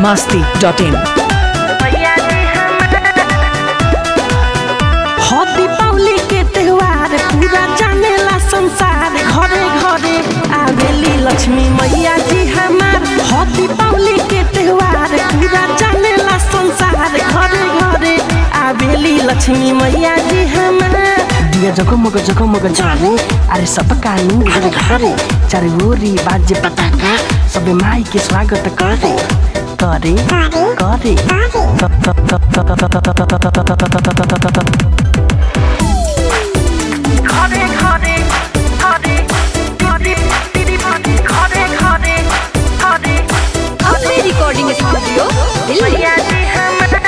masti.in हो दीपावली के त्योहार पूरा जानेला संसार घरे घरे आवेली लक्ष्मी मैया जी हमार हो दीपावली के त्योहार पूरा जानेला संसार घरे घरे आवेली लक्ष्मी मैया जी हमार दिया जगमग जगमग जाने अरे सब कानून घरे घरे चारे ओरी बाजे पटाखा सबे माई के स्वागत करे करे करे घरे घरे घरे घरे घरे घरे घरे अपने रिकॉर्डिंग स्टूडियो दिल्ली मैया जी हमार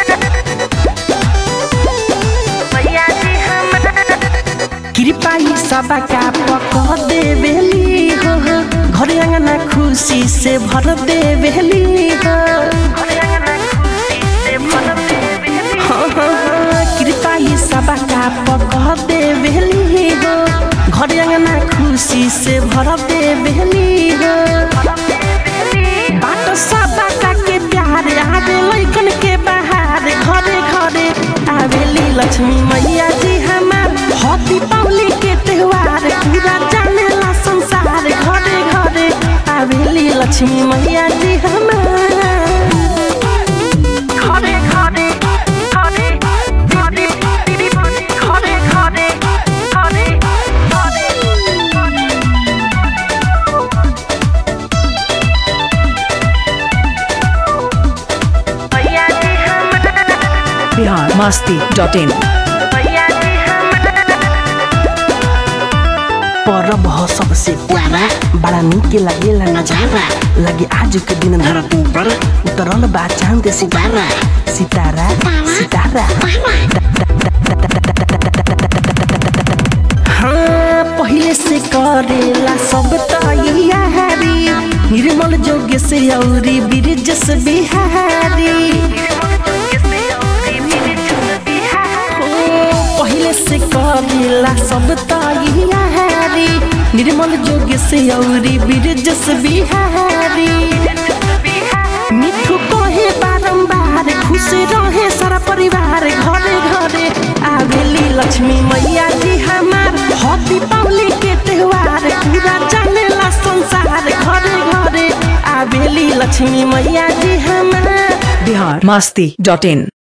मैया जी हमार कृपाई सबका पक देवेली हो घरे अंगना खुशी से भर देवेली हो हाँ, हाँ, हाँ, कृपाई सबका पक देवेली हो घरे अंगना खुशी से भर देवेली हो बाट सबका के प्यार आवे लैकन के बहार घरे घरे आवेली लक्ष्मी मैया जी हमार हो दीपावली के त्योहार पूरा जानेला संसार घरे घरे आवेली लक्ष्मी मैया जी हमार घरे घरे घरे घरे घरे घरे घरे घरे मैया जी हमार Bihar masti.in मैया जी हमार परब ह सबसे प्यारा बड़ा निक लागेला नजारा लगे आज के दिन धरती पर उतरल बा चांद सितारा सितारा सितारा हाँ पहले से करेला सब तैयारी निर्मल जोग्य से औरी ब्रिज से बिहारी हो, पहले से करेला सब तैयारी निर्मल जोग्य से औरी ब्रिज से बिहारी मिठू कहे बारंबार खुश रहे सारा परिवार घरे घरे आवेली लक्ष्मी मैया जी हमार हो दीपावली के त्योहार पूरा जानेला संसार घरे घरे आवेली लक्ष्मी मैया जी हमार Bihar masti.in